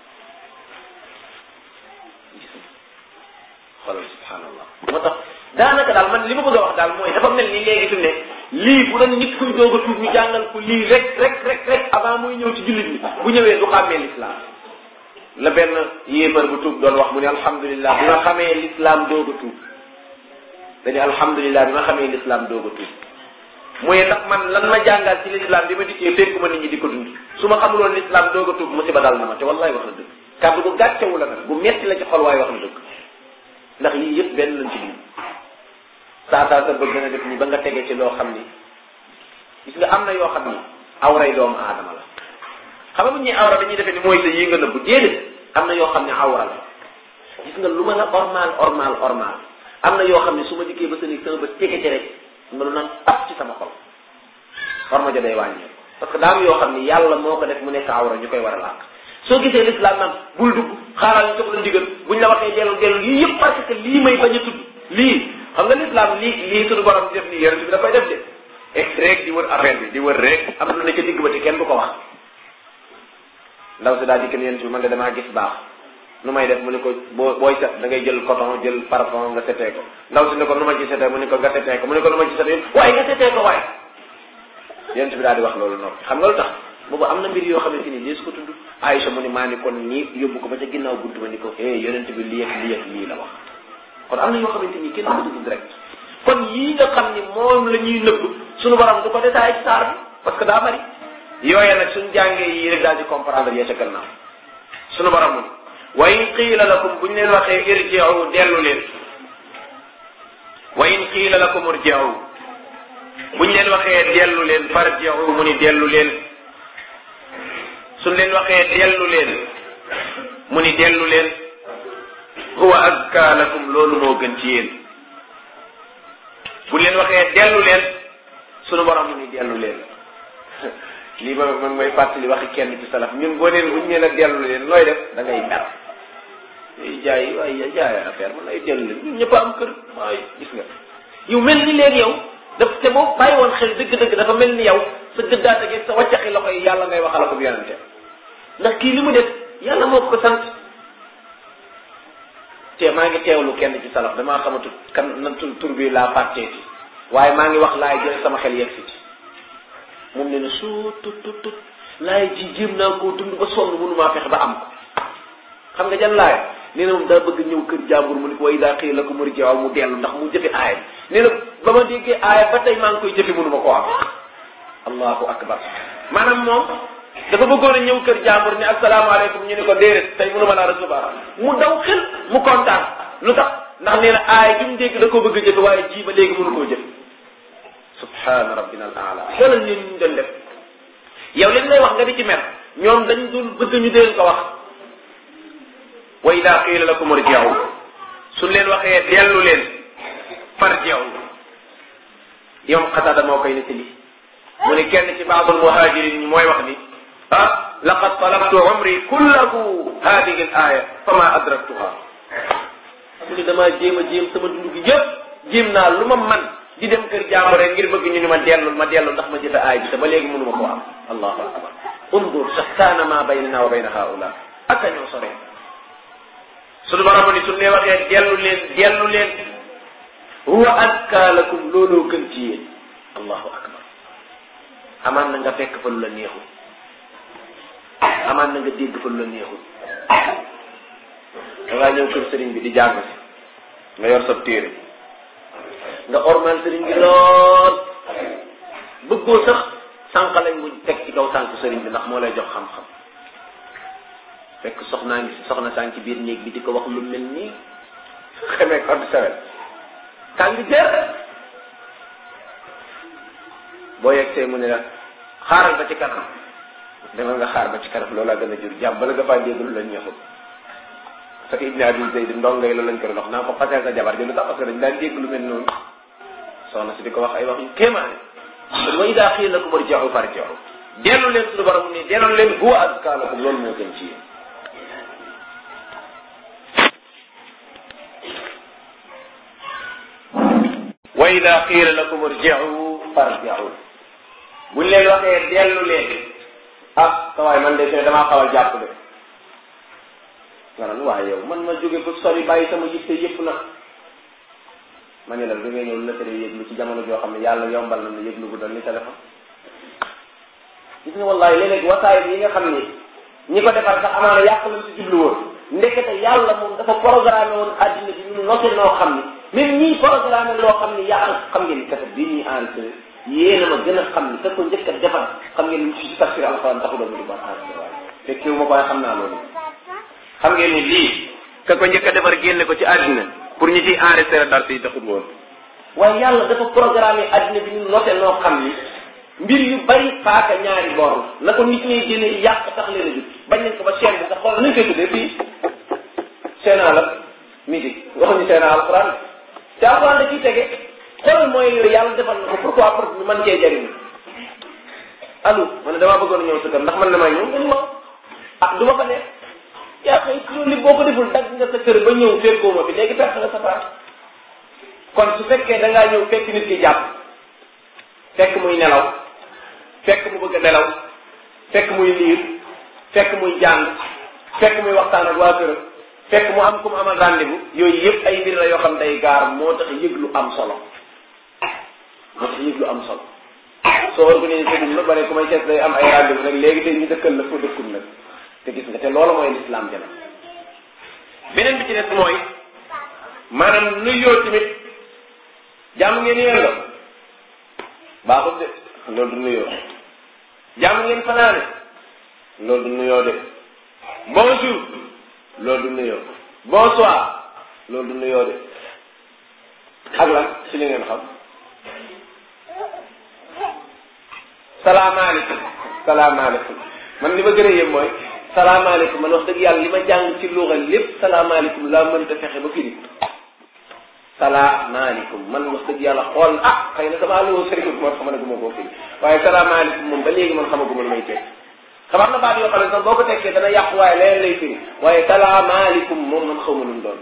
xoolal subhanallah moo tax daanaka daal man li ma bëgg a wax daal mooy dafa mel ni léegi fi mu ne lii bu doon nit kuy doog a tuub ñu jàngal ko lii rek rek rek rek avant muy ñëw ci jullit bi bu ñëwee du xàmmee l'islam la benn yéefar bu tuub doon wax mu ne alhamdulilah bi ma xamee l'islam doog a tuub dañu alhamdulilah bi ma xamee l'islam doog a tuub mooy ndax man lan ma jàngal ci l'islam bi ma dikkee fekkuma nit ñi di ko dund su ma xamuloon l'islam doog a tuub musiba dal na ma te wallahi wax na dëgg kàddu bu gàccewu la nag bu metti la ci xol waaye wax na dëgg ndax yii yëpp benn lañ ci dund saa saa sa bëgg na def nii ba nga tege ci loo xam ni gis nga am na yoo xam ni awray doomu aadama la xam nga bu ñuy awra dañuy defee ni mooy sa yi nga nëbbu déedéet am na yoo xam ne awra la gis nga lu ma la ormal ormal ormal am na yoo xam ne su ma dikkee ba sa néeg sama ba tege ci rek nga lu naan tap ci sama xol war ma ja day wàññeeku parce que daam yoo xam ni yàlla moo ko def mu nekk awra ñu koy war a làkk soo gisee l'islam naan bul dugg xaaral ñu jox la ndigal buñ la waxee dellu dellu lii yëpp parce que lii may bañ a tudd lii xam nga l'islam lii lii suñu borom di def nii yonent bi da koy def de ex rek di wër affaire bi di wër rek am lu ne ca digg ba te kenn du ko wax ndaw si daal di kenn yonent bi man de damaa gis baax nu may def mu ne ko boo booy set da ngay jël coton jël parfum nga setee ko ndaw si ne ko nu ma ci setee mu ne ko nga setee ko mu ne ko nu ma ci setee waaye nga setee ko waaye yonent bi daal di wax loolu noppi xam nga lu tax boobu am na mbir yoo xamante ni dees ko tudd Aïcha mu ni maa ni kon nii yóbbu ko ba ca ginnaaw buntu ba ni ko eh yonent bi lii ak lii ak lii la wax kon am na yoo xamante ni kenn du ko tudd direct kon yii nga xam ni moom la ñuy nëbb suñu borom du ko détaillé ci saar bi parce que daa bari yooye nag suñ jàngee yii rek daal di comprendre ya ca gannaaw suñu borom mu wa in qiila lakum buñ leen waxee irji'u dellu leen wa in qiila lakum irji'u buñ leen waxee dellu leen farji'u mu ni dellu leen suñ leen waxee dellu leen mu ni dellu leen huwa azka lakum loolu moo gën ci yéen buñ leen waxee dellu leen sunu borom mu ni dellu leen lii ma man mooy fàttali waxi kenn ci salaf ñun boo neen buñ nee la dellu leen looy def da ngay mer jaay waaye jaay affaire man ay dellu leen ñun ñëpp a am kër waaye gis nga yow mel ni léegi yow daf te boo bàyyi woon xel dëgg-dëgg dafa mel ni yow sa gëddaate gi sa wàccaxi loxo yi yàlla ngay waxal ko bu yonente ndax kii li mu def yàlla moo ko sant te maa ngi teewlu kenn ci salaf damaa xamatu kan na tur tur bi laa fàtteeti waaye maa ngi wax laay jël sama xel yegg si ci moom ne ne suu tut tut tut laay ji jéem naa koo dund ba sonn mënumaa fexe ba am ko xam nga jan laay nee na moom daa bëgg ñëw kër jàmbur mu ni ko way daa xëy la ko mari jaww mu dellu ndax mu jëfe aaya nee na ba ma déggee aaya ba tey maa ngi koy jëfe mënuma koo am allahu akbar maanaam moom dafa bëggoon a ñëw kër jàmbur ni asalaamaaleykum ñu ni ko déedéet tey mënuma laa recevoir mu daw xel mu kontaan lu tax ndax nee na aaya gi mu dégg da koo bëgg a jëfe waaye ji ba léegi mënu koo jëfe subhaana rabbina al aala xoolal ñun ñu doon def yow leen lay wax nga di ci mer ñoom dañ dul bëgg ñu deen ko wax wa ida qiila lakum irji'u suñ leen waxee dellu leen farji'u yow xatada moo koy nettali mu ne kenn ci baabul muhajirin ñi mooy wax ni ah laqad talabtu umri kullahu hadihi al aya fama adraktuha mu ne damaa jéem a jéem sama dund gi yëpp jéem naa lu ma man di dem kër jàmbur rek ngir bëgg ñu ni ma dellul ma dellu ndax ma jëfe aay bi te ba léegi mënuma koo am allahu akbar undur shattaana ma baynana wa bayna haula ak a ñoo sore suñu borom ni suñu lee waxee dellu leen dellu leen huwa azka lakum looloo gën ci yéen allahu akbar amaan na nga fekk fa lu la neexul amaan na nga dégg fa lu la neexul da ngaa ñëw kër sëriñ bi di jàng si nga yor sab téere nga ormal sëriñ bi lool bëggoo sax sànq lañ mu teg ci kaw sànq sëriñ bi ndax moo lay jox xam-xam fekk soxnaa ngi soxna sànq ci biir néeg bi di ko wax lu mel nii xamee ko du sawet tàng jër boo yegsee mu ne la xaaral ba ci kanam demal nga xaar ba ci kanam loolaa gën a jur jàmm bala nga faa dégg lu la ñeexul parce que Ibn Abi Zayd ndongay loolu lañ ko doon wax naa ko fasee sa jabar jëlu tax parce que dañ daan dégg lu mel noonu soxna si di ko wax ay wax yu kéemaane wa ida xiila lakum irji'u farji'u dellu leen suñu borom ni dellu leen huwa azka lakum loolu moo gën ci yéen wa ida qiila lakum irji'u farji'u buñ leen waxee dellu leen ah sawaay man de fee damaa xaw a jàpp de nga naan waaye yow man ma jóge ko sori bàyyi sama yitte yëpp nag ma ne la da ngay ñëw la tere yëglu ci jamono joo xam ne yàlla yombal na ne yëglu bu doon ni téléphone gis nga wallahi léeg-léeg wasaay yi nga xam ni ñi ko defar sax amaana yàq lañ ci jublu woon ndekete yàlla moom dafa programmé woon àddina bi ñu noté noo xam ni même ñii programmé loo xam ni yàq xam ngeen ni kaset bii ñuy enregistré yéena ma gën a xam ni ka ko njëkk a defar xam ngeen ni ci tafsir alxuraan taxu doon di ko enregistré waaye fekkewu ma ko waaye xam naa loolu xam ngeen ni lii ka ko njëkk a defar génne ko ci àddina pour ñu ciy enregistré dara si taxut woon waaye yàlla dafa programmé àddina bi ñu noté noo xam ni mbir yu bari paaka ñaari boor la ko nit ñi génne yàq tax leen a jub bañ nañ ko ba chaîne bi sax xool nañ koy tuddee fii seenaa la musique waxuñu seenaa alxuraan te alxuraan da ciy tege xoolal mooy yooyu yàlla defal na ko pourquoi pour ñu mën cee jariñu allo man ne damaa bëggoon a ñëw sa kër ndax man na maa ñëw nga ni ma ah du ma fa nekk yaa xëy loolu li boo ko deful dagg nga sa kër ba ñëw fekkoo ma fi léegi perte nga sa paas kon su fekkee da ngaa ñëw fekk nit ki jàpp fekk muy nelaw fekk mu bëgg a nelaw fekk muy liir fekk muy jàng fekk muy waxtaan ak waa kër fekk mu am ku mu amal rendez-vous yooyu yëpp ay mbir la yoo xam day gaar moo tax yëg lu am solo moo tax yëg lu am solo soo organisé sa dund ba ne ku may seet day am ay rendez-vous rek léegi te ñu dëkkal la foo dëkkul nag te gis nga te loolu mooy l'islam jana beneen bi ci des mooy maanaam nuyoo tamit jàmm ngeen yéen la baaxut de loolu du nuyoo jàmm ngeen fanaane loolu du nuyoo de bonjour loolu du nuyoo bonsoir loolu du nuyoo de ak lan ci li ngeen xam salaamaaleykum salaamaaleykum man li ma gën a yëm mooy salaamaaleykum man wax dëgg yàlla li ma jàng ci luuxa lépp salaamaaleykum laa mënta fexe ba firi salaamaaleykum man wax dëgg yàlla xool ah xëy na damaa loo sëriñ moo tax ma ne guma koo firi waaye salaamaaleykum moom ba léegi man xamaguma lu may teg xam am na baat yoo xam ne sax boo ko tekkee dana yàqu waaye leen lay firi waaye salaamaaleykum moom man xaw ma nu mu doon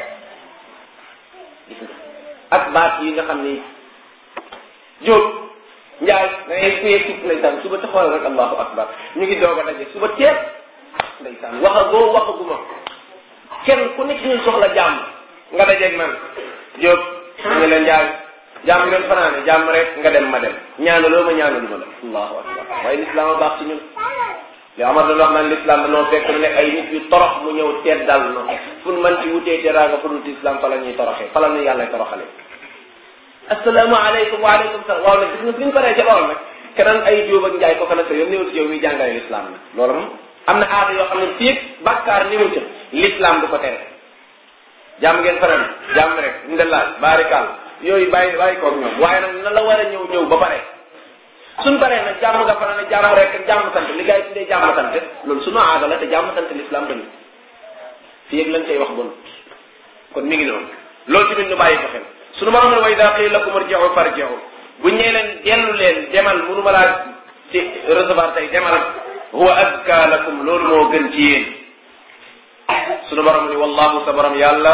ak baat yi nga xam ni jóob njaay da ngay kuyee ci ndeysaan suba te xoolal rek allahu akbar ñu ngi doog a daje suba teeb ndeysaan waxagoo waxaguma kenn ku nekk ñun soxla jàmm nga dajeeg man jóob ñu leen njaay jàmm ngeen fanaane jàmm rek nga dem ma dem ñaanaloo ma ñaanaluma la allahu akbar waaye lislaam a baax ci ñun li Amar doon wax naan lislaam dañoo fekk ne ay nit yu torox mu ñëw teet dal no fu nu mën ci wutee teraanga fu dul islam fa la ñuy toroxee fa la ñuy yàlla toroxale asalaamaaleykum waaleykum salaam waaw nag gis nga suñu paree ca lool nag keneen ay jóob ak njaay kooka nag sa yoon néew ci yow miy jàngale lislaam nag loolu moom am na aada yoo xam ne fii bàkkaar néew ca lislaam du ko tere jàmm ngeen fanaan jàmm rek ndelaal baarikaal yooyu bàyyi bàyyi koog ñoom waaye nag na la war a ñëw ñëw ba pare suñ paree nag jàmm nga fanaan jàmm rek ak jàmm sant li gars yi tuddee jàmm sant loolu sunu aada la te jàmm sant lislaam bañu fii ak lañ koy wax bon kon mi ngi noonu loolu tamit ñu bàyyi ko xel sunu borom ne wa ida qiila lakum irji'u farji'u bu ñee leen dellu leen demal munu ma laa ci recevoir tey demal huwa azka lakum loolu moo gën ci yéen sunu borom ni wallahu sa borom yàlla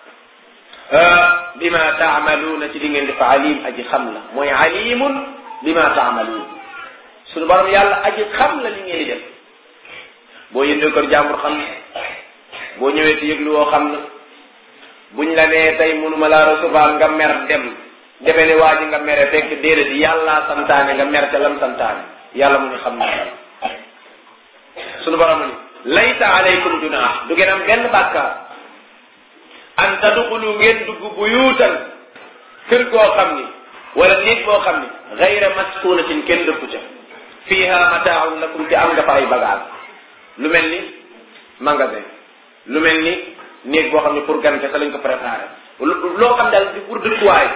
bima taamaluuna ci li ngeen di fa alim aji xam la mooy alimun bima taamaluun sunu borom yàlla aji xam la li ngeen di def boo yëndee kër jàmbur xam na boo ñëwee ci yëglu woo xam na buñ la nee tey mënuma laa recevoir nga mer dem defe ne waa ji nga mere fekk déedéet yàlla santaane nga mer ca lam santaane yàlla mu ni xam na sunu borom ni laysa alaykum junaax du ngeen am benn bàkkaar an tadxulu ngeen dugg buyuutan kër goo xam ni wala néeg boo xam ni gayra maskunatin kenn dëkku ca fiha mataaun lakum te am nga fa ay bagage lu mel ni magasin lu mel ni néeg boo xam ne pour gan kese lañ ko préparé loo xam daal di pour dëkkuwaay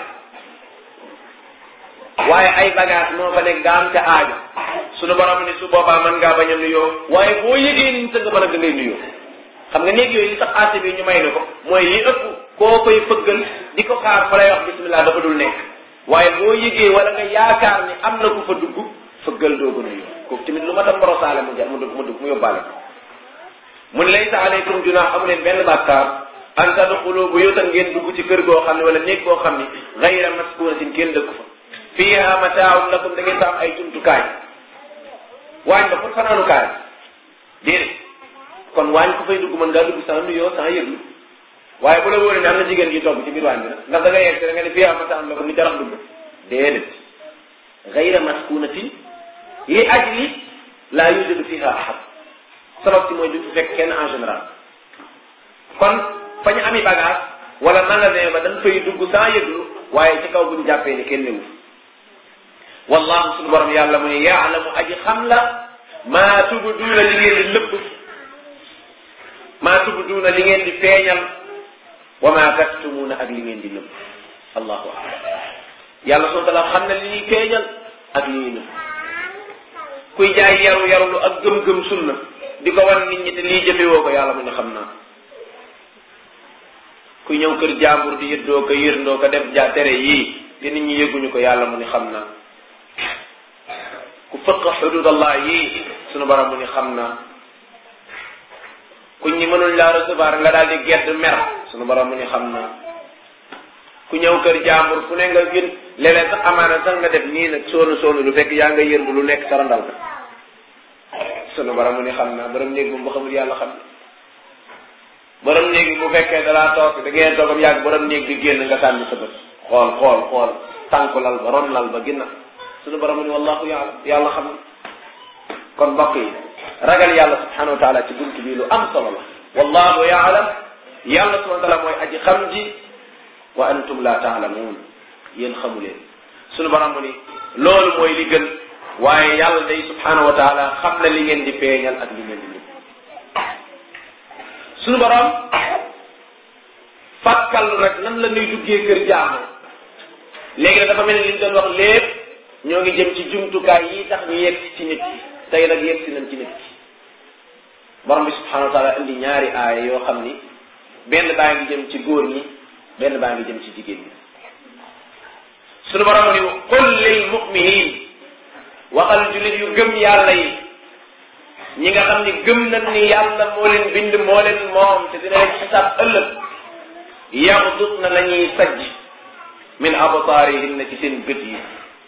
waaye ay bagage moo fa nekk nga am ca aajo sunu borom ni su boobaa mën ngaa bañ a nuyoo waaye boo yëgee ni sa nga mën a ngay nuyoo xam nga néeg yooyu li tax aase bi ñu may na ko mooy li ëpp koo koy fëggal di ko xaar fa lay wax bismillah dafa dul nekk waaye boo yëgee wala nga yaakaar ni am na ku fa dugg fëggal doo ko nuyoo kooku tamit lu ma tam mborosaale mu jar mu dugg mu dugg mu yóbbaale ko mu ne laysa aleykum junaax amu leen benn bàkkaar an tadxulu buyutan ngeen dugg ci kër goo xam ne wala néeg boo xam ne gayra maskunatin kenn dëkk fa fiha mataaun lakum da ngeen fa am ay jumtukaay waañ ba pour fanaanukaay déedéet kon waañ ko fay dugg mën ngaa dugg sans nuyoo sans yëglu waaye bu la wóoree ne am na jigéen ji togg ci biir waañ bi nag ndax da nga yegg da nga ne fiha mataaun lakum ni jarax dugg déedéet gayra maskunatin li ajli laa yujadu fiha ahad sabab si mooy duñ fi fekk kenn en général kon fa ñu ami bagage wala magasin ba dañ fay dugg sans yëglu waaye ci kaw buñ jàppee ni kenn newu wallahu suñu borom yàlla mu ne yaalamu aji xam la maa tubduuna li ngeen di lëbb maa tubduuna li ngeen di feeñal wa maa taktumuuna ak li ngeen di nëbb allahu akbar yàlla subhanahu wa taala xam na li ñuy feeñal ak li ñuy nëbb kuy jaay yaru yarulu ak gëm-gëm sunna di ko wan nit ñi te lii jëfewoo ko yàlla mu ne xam naa kuy ñëw kër jàmbur di yëddoo ko yërndoo ko def ja tere yii te nit ñi yëguñu ko yàlla mu ni xam naa ku fëq xududallah yii sunu borom mu ni xam naa ku ñi mënul laa recevoir nga daal di gedd mer sunu borom mu ni xam naa ku ñëw kër jàmbur fu ne nga gën léeg-léeg sax amaana sax nga def nii nag soonu soonu lu fekk yaa nga yërndu lu nekk sarandal ka sunu borom mu ni xam naa borom néeg moom bu xamul yàlla xam na borom néeg bi bu fekkee dalaa toog da ngeen toogam yàgg borom néeg bi génn nga sànni sa bët xool xool xool tànku lal ba ron lal ba ginna sunu borom mu ni wallahu yàlla yàlla xam na kon mbokk yi ragal yàlla subhanahu wa taala ci bunt bi lu am solo la wallahu yaalam yàlla subhanahu wa taala mooy aji xam ji wa antum la taalamuun yéen xamu leen sunu borom mu ni loolu mooy li gën waaye yàlla day subhanahu wa taala xam na li ngeen di feeñal ak li ngeen di nëbb sunu borom fàkkal nag nan la ñuy duggee kër jaamu léegi nag dafa mel ni li ñu doon wax lépp ñoo ngi jëm ci jumtukaay yi tax ñu yegg ci nit ki tey nag yegg si nañ ci nit ki borom bi subhanahu wa taala indi ñaari aaya yoo xam ni benn baa ngi jëm ci góor ñi benn baa ngi jëm ci jigéen ñi sunu borom ni qul lil muminin waxal julit yu gëm yàlla yi ñi nga xam ni gëm nañ ni yàlla moo leen bind moo leen moom te dina leen xisaab ëllëg yaxdut na nañuy sajj min abtaarihim na ci seen bët yi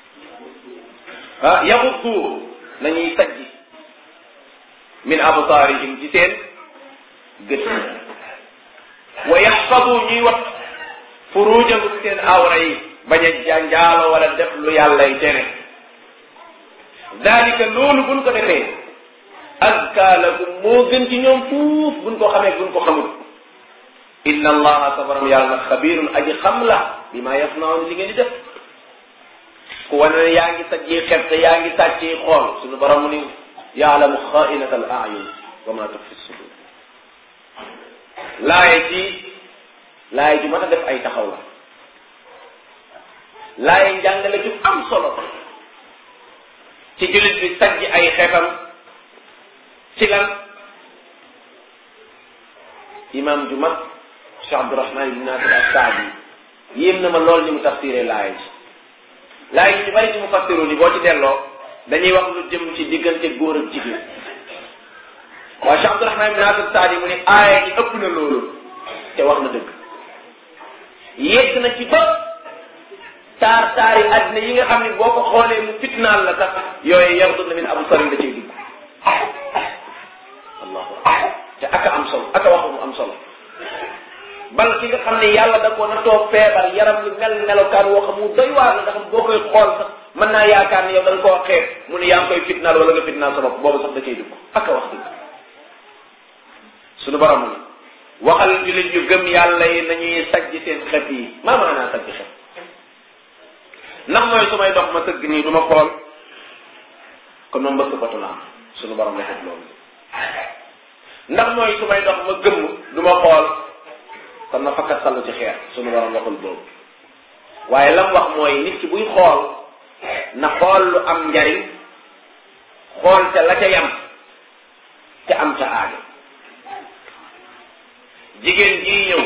ah yaxuddu nañuy sajj min abtaarihim ci seen gët wa yaxfadu ñuy wat furujahum seen awra yi bañ a jànjaalo wala def lu yàllay tere dalika loolu buñ ko defee azka lahum moo gën ci ñoom fuuf buñ ko xamee buñ ko xamul inna allaha sa borom yàlla nag xabirun aji xam la bi ma yasnaun li ngeen di def ku wane ne yaa ngi sajjee xet te yaa ngi sàccee xool suñu borom mu ni yaalamu xainata al ayun wa ma tukfi sudur laaye ji laaye ju mën a def ay taxaw la laaye njàngale ju am solo ci jullit bi sajj ay xetam ci lan imam ju mag Cheikh Abdourahman ibn Nasir as-Saadi yéem na ma lool ni mu tafsiree laay ji laay ji ñu bari ci mu fassiru ni boo ci delloo dañuy wax lu jëm ci diggante góor ak jigéen waaye Cheikh Abdourahman ibn Nasir as-Saadi mu ni aaya ji ëpp na loolu te wax na dëgg yegg na ci ba taar taari àddina yi nga xam ne boo ko xoolee mu fitnaal la sax yooyu yardut na min abu sarin da cay dugg allahu akbar te aka am solo aka wax mu am solo bal ki nga xam ne yàlla da ko na toog feebar yaram lu mel melokaan woo xam mu doy waar la nga xam boo koy xool sax mën naa yaakaar ne yow da nga koo xeeb mu ne yaa ngi koy fitnaal wala nga fitnaal sa bopp boobu sax da cay dugg aka wax dëgg suñu borom ni waxal jullit yu gëm yàlla yi nañuy sajj seen xef yi maa maanaa sajj xef ndax mooy su may dox ma tëgg nii du ma xool kon ma mbëkk batu laa suñu borom waxut loolu ndax mooy su may dox ma gëmm du ma xool kon ma fakkat sallu ci xeer suñu borom waxul boobu waaye lam wax mooy nit ki buy xool na xool lu am njariñ xool ca la ca yam ca am ca aajo jigéen jii ñëw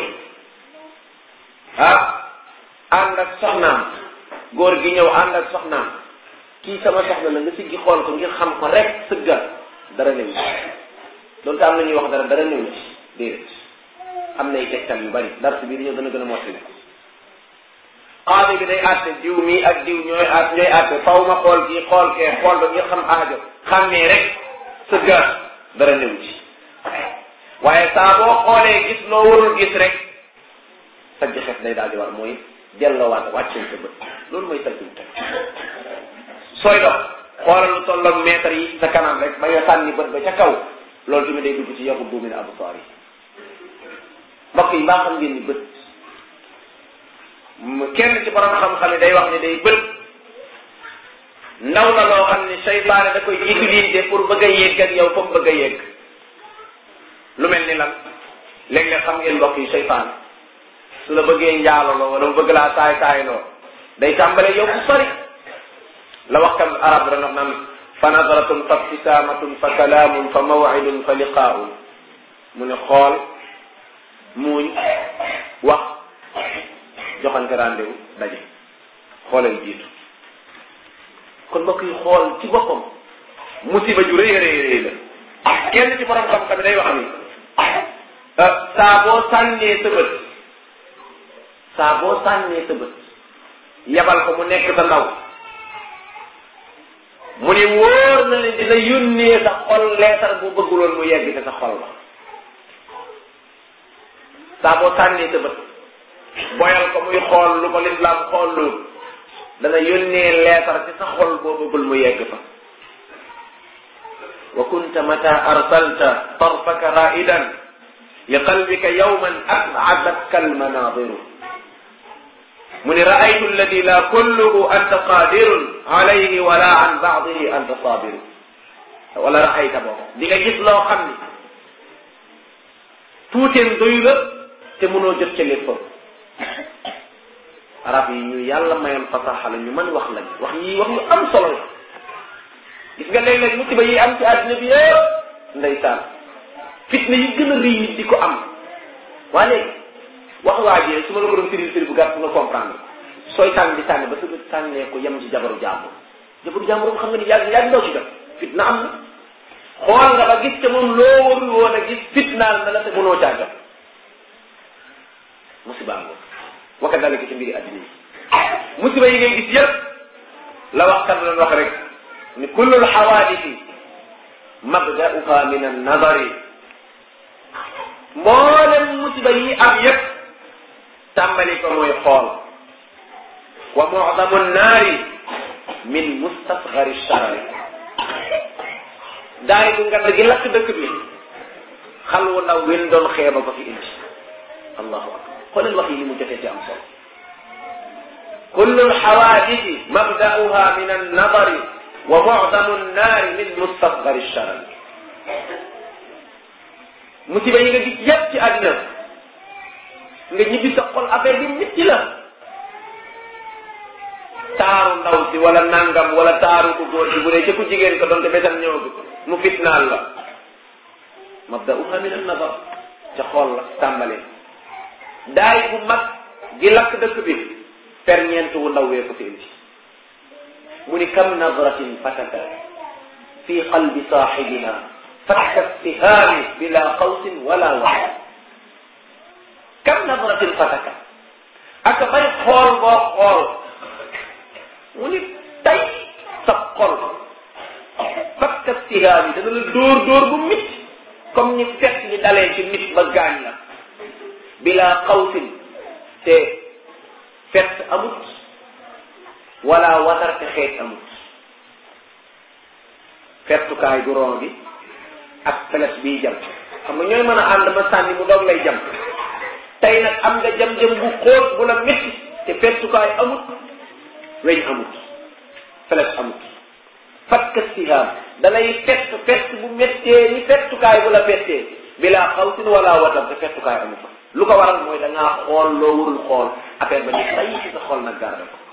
ah ànd ak soxnaam góor gi ñëw ànd ak soxnaam kii sama soxna la nga siggi xool ko ngir xam ko rek sëggal dara néew ci loolu am na ñuy wax dara dara néew ci déedéet am nay tegtal yu bari dara si biir ñëw dana gën a mottali xaadi bi day àtte diw mii ak diw ñooy àtt ñooy àtte faw ma xool kii xool kee xool ba ngir xam aajo xàmmee rek sëggal dara néew ci waaye saa boo xoolee gis loo warul gis rek sajj xef day daal di war mooy delloowaat wàcceel sa bët loolu mooy sajjum teg sooy dox xoolal lu tolloog mètre yi sa kanam rek ba nga sànni bët ba ca kaw loolu tamit day dugg ci yaxu bu min absaar yi mbokk yi mbaa xam ngeen ni bët kenn ci borom xam-xam yi day wax ne day bët ndaw la loo xam ne seytaane da koy utiliser pour bëgg a yegg ak yow comme bëgg a yegg lu mel ni lan léeg-léeg xam ngeen mbokk yi seytaane su la bëggee njaaloloo wala mu bëgg laa saay saayloo day tàmbale yow fu sori la waxkat arab dana wax naan fa nadaratun fa ibtisaamatun fa kalaamun fa mawcidun fa liqaaun mu ne xool muuñ wax joxante rendez-vous daje xoolal jiitu kon mbokk yi xool ci boppam musiba ju rëy rëy rëy la kenn ci borom xam-xam day wax ni saa boo sànnee sa bët saa boo sànnee sa bët yabal ko mu nekk sa ndaw mu ni wóor na leen dina yónnee sa xol leetar bu bëgguloon mu yegg te sa xol ba saa boo sànnee sa bët boyal ko muy xool lu ko lislaam xool lu dana yónnee leetar ci sa xol boo bëggul mu yegg fa wa kunta mata arsalta tarfaka raidan li qalbika yawman as'adatka almanadiru mu ni raaytu alladi la kulluhu anta qadirun alayhi wala an baadihi anta sabiru wala raayta boobu di nga gis loo xam ni tuuteen doyu la te mënoo jot ca léppam arab yi ñu yàlla mayoon fasaxa la ñu mën wax lañ wax yi wax yu am solo la gis nga léeg-léeg musiba yi am ci àddina bi yëpp ndeysaan fitna yi gën a rëy nit di ko am waa léegi wax waa ji su ma la ko doon firil firi bu gàtt nga comprendre sooy tànn di tànn ba sëgg tànnee ko yem ci jabaru jàmbur jabaru jàmbur xam nga ni yàgg yàgg ndaw ci jot fitna am na xool nga ba gis te moom loo warul woon a gis fitnaal na la te mënoo caa jot musiba ngoo wa kadalika ci mbiri addina yi musiba yi ngay gis yëpp la waxkat doon wax rek ni kullul xawaadisi mabda'uha min an-nazari mboolem musiba yi am yëpp tàmbali ko mooy xool wa mu'damu naari min mustasgari sharari daay bu ngand gi lakk dëkk bi xal wu ndaw win doon xeeba ko fi indi allahu akbar xoolal wax yi ni mu jotee ci am solo kullu lxawaadisi mabda'uha min annadari wa mu'damu nnaari min mustasgari sharari musiba yi nga gis yépp ci àddina nga ñibbi sa xol affaire bi métti la taaru ndaw si wala nangam wala taaru ku góor si bu dee ca ku jigéen ko donte besam ñëwagu mu fitnaal la mabda'uha min an-nazar ca xool la tàmbalee daay bu mag gi lakk dëkk bi ferñeent wu ndaw wee ko fi indi mu ni kam nadratin fataka fi qalbi saaxibina fatka istihaami bila qawsin wala waxa kam nadratin fataka ak bay xool boo xool mu ni tay sa xol fatka istihaami dana la dóor dóor bu mit comme ni fekk ni dalee ci nit ba gaañ la bila qawsin te fett amut wala watar te xeet amut fettukaay du ron bi ak peles bii jam xam nga ñooy mën a ànd ma sànni mu doog lay jam tey nag am nga jam-jam bu xóot bu la métti te fettukaay amut weñ amut peles amut fatka sihaam dalay fett fett bu méttee ni fettukaay bu la fettee bilaa xawsin wala watar te fettukaay amut fa lu ko waral mooy da ngaa xool loo warul xool affaire ba ni tay ci sa xool nag garde ko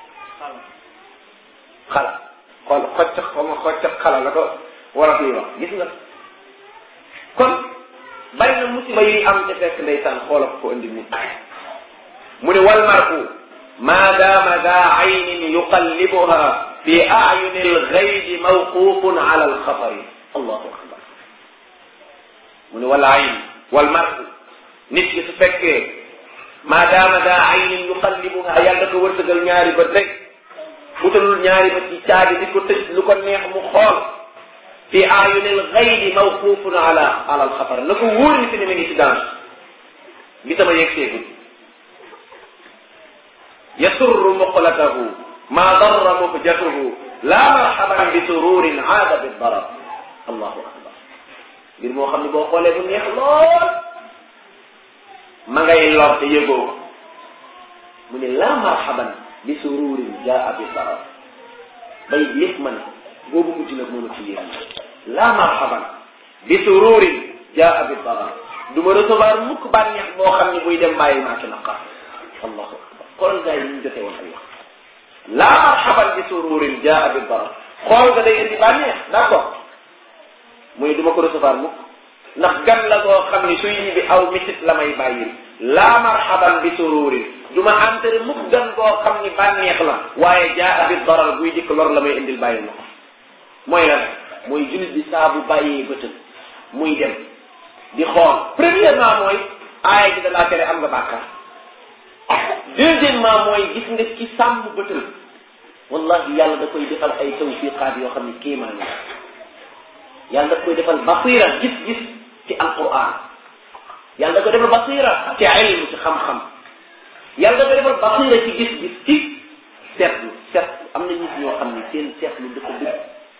xala xool xocc xoma xocc xala la ko wala fii wax gis nga kon bari na musiba yi am te fekk ndeysaan xoola ko ko indi nit mu ne wal marku ma dama da aynin yuqallibuha fi ayuni alghaydi mawqufun ala alxatari allahu akbar mu ne wal ayn wal marku nit ki su fekkee maadaama daa aynin yuqallibuha yàlla ko wërsëgal ñaari bët rek utalul ñaari bët ci caabi di ko tëj lu ko neex mu xool fi ayunil gaydi mawqufun ala ala alxatar na ko wóor ni fi ne mi ngi ci danger gi sama yegg seegul yasurru muqlatahu ma darra muhjatuhu la marhaban bi sururin aada bi darar allahu akbar ngir moo xam ne boo xoolee bu neex lool ma ngay lor te yëgoo ko mu ne la marhaban bi sururin jaa bi darar bay lépp ma ne boobu mujj nag mooma ci yéen la marhaban bi sururin jaa bi darar du ma recevoir mukk bànneex boo xam ne buy dem bàyyi maa ci naqar allahu akbar xoolal gars yi ñu jotee woon ay wax la marhaban bi sururin jaa bi darar xool nga day indi bànneex d'accord muy du ma ko recevoir mukk ndax gan la goo xam ni suy ñibbi aw mitit la may bàyyil laa marhaban bi sururin du ma entere mukk gan goo xam ni bànneex la waaye jaa bi darar buy dikk lor la may indil bàyyil ma ko mooy lan mooy jullit bi saa bu bàyyee bëtëm muy dem di xool premièrement mooy aaya ji da laa tere am nga bàkkaar deuxièmement mooy gis nga ci sàmm bëtëm wallahi yàlla da koy defal ay tawfiqaat yoo xam ni kéemaan la yàlla da koy defal basira gis-gis ci alquran yàlla da koy defal basira ci ilm ci xam-xam yàlla da koy defal basira ci gis-gis ci seetlu seetlu am na nit ñoo xam ne seen seetlu dafa dëgg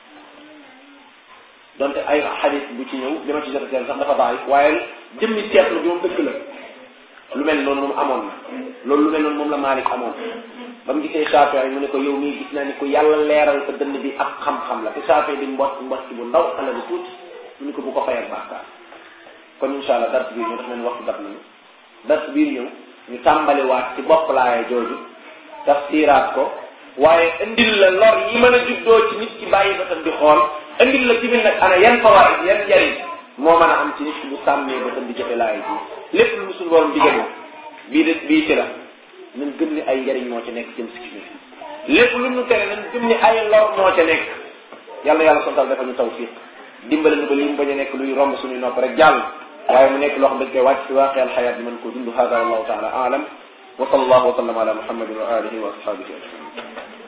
donte ay xadis bu ci ñëw li ma ci jot a seetlu sax dafa baax waaye jëmmi seetlu bi moom dëgg la lu mel noonu moom amoon na loolu lu mel noonu moom la Malik amoon ba mu gisee Shaafi'i mu ne ko yow mii gis naa ni ko yàlla leeral ko dënn bi ak xam-xam la te Shaafi'i di mbott mbott bu ndaw xale bu tuuti mu ne ko bu ko fayal bàkkaar kon incha allah dars biir ñëw daf leen waxtu dab nañu dars biir ñëw ñu tàmbaliwaat ci bopp laaya jooju tafsiraat ko waaye indil la lor yi mën a juddoo ci nit ki bàyyi bëtam di xool indil la tamit nag ana yan fawaid yan njariñ moo mën a am ci nit ki bu sàmmee bëtam di jëfe laaya ji lépp lu musul borom digal bii de bii ci la nañ gëm ni ay njariñ moo ci nekk jëm si ci ñun lépp lu ñu tere nañ gëm ni ay lor moo ca nekk yàlla yàlla sontal dafa ñu tawfiq dimbale nu ba lim bañ a nekk luy romb suñuy nopp rek jàll waaye mu nekk loo xam dañ koy wàcc fi waaqi alxayaat bi mën koo dund hada wallahu taala aalam wa sallallahu wa sallam ala muhammadin wa alihi wa ashabihi ajmain